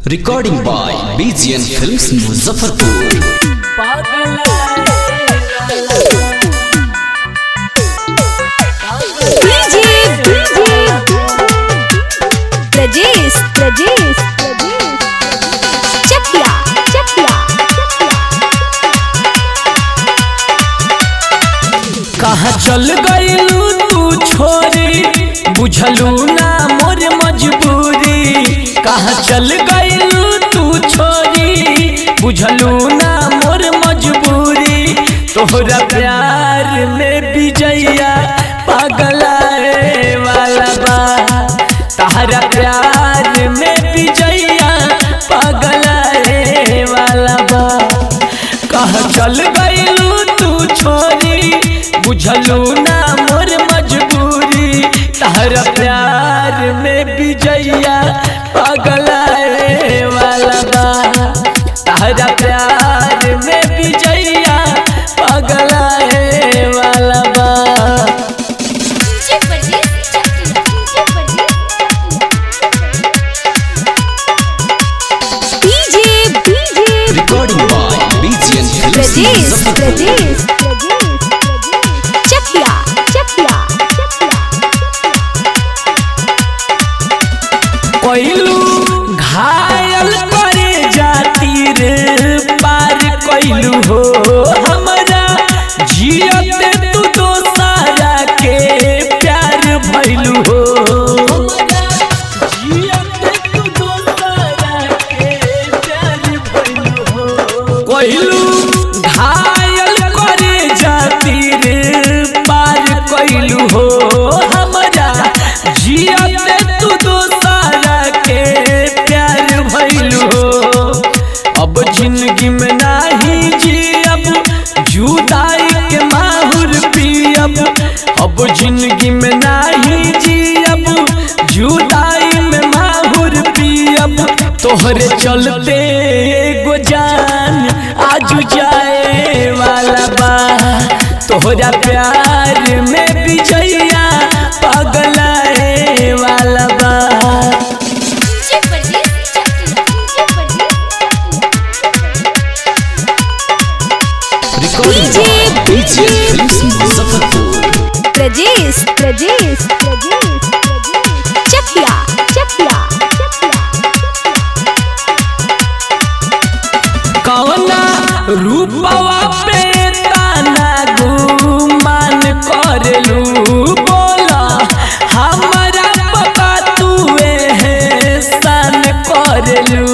Recording by BGN Films Muzaffarpur. DJ DJ Prajesh Prajesh Chakiya Chakiya कहाँ चल गइलू तू छोरी बुझलू ना मोर मजबूरी कहाँ चल गइलू तू छोरी बुझलू ना मोर मजबूरी तोहरा प्यार में विजया पगलाए वाला बा तहरा प्यार में विजया पगलाए वाला बा कहाँ चल गइलू तू छोरी बुझलू ना मोर मजबूरी तहरा प्यार में विजया पगलाए वाला बा तहरा प्यार में विजया पगलाए वाला बा DJ Prajesh Chakiya DJ DJ Recording by BGN Films Prajesh Muzaffarpur. Prajesh Chakiya Chakiya कैलू घायल करे जाती रे पार कैलू हो हमरा जियत तू दोसारा के प्यार भैलू हो जियत तू दोसारा के प्यार भइलू हो। कैलू घायल करे जाती रे पार कैलू हो हमरा जियत तू दोसारा के प्यार भइलू हो अब जिंदगी में नाही जियब जुदाई के माहुर पियब अब जिंदगी में नाही जियब जुदाई में माहुर पियब तोहरे चलते एगो जान आज जाए वाला बा तोहरा प्यार में विजया पगलाए वाला बा DJ Prajesh Chakiya Recording by BGN Films Muzaffarpur. Prajesh Prajesh Chakiya Chakiya कौना रूपवा पे ताना गुमान करलू बोला हमारा पता तुए है सन करलू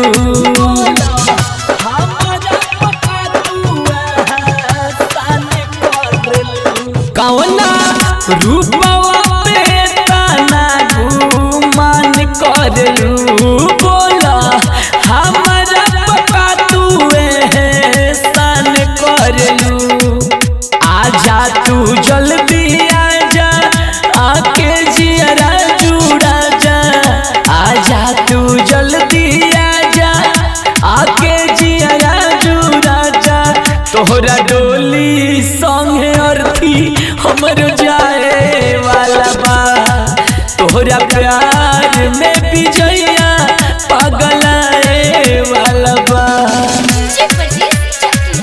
कौना रूपवा पे ताना गुमान करलू बोला हमारा पता तुए है सन करलू आजा तू जल्दी आजा आके जियरा जुड़ा जा आजा तू जल्दी आजा आके जियरा जुड़ा जा तोहरा डोली संगे अर्थी हमर जाए वाला बा तोहरा प्यार में विजया पगलाए वाला बा DJ Prajesh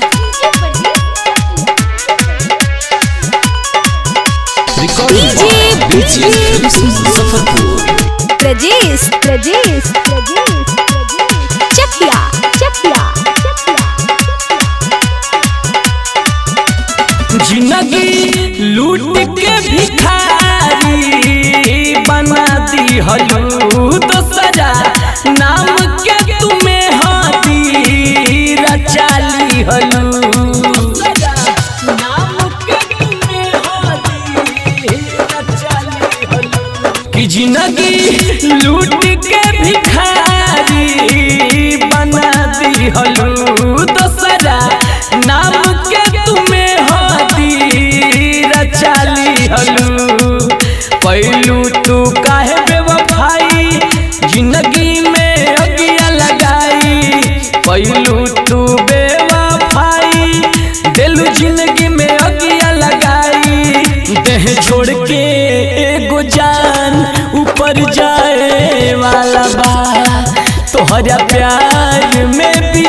Recording by BGN Films Muzaffarpur. Prajesh Prajesh Chakiya Chakiya जिंदगी लूट के भिखारी बना दी हलू तो सजा नाम के तुम्हें हाथी रचाली हलू कि जिंदगी लूट के भिखारी बना दी हलू दोसरा नाम के तुम्हें हाथी रचाली हलू पहलू तू काहे बेवफाई जिंदगी में अगिया लगाई पहलू तू बेवफाई दिलू जिंदगी में अगिया लगाई देह छोड़ के एगो जान ऊपर तोहरा प्यार में भी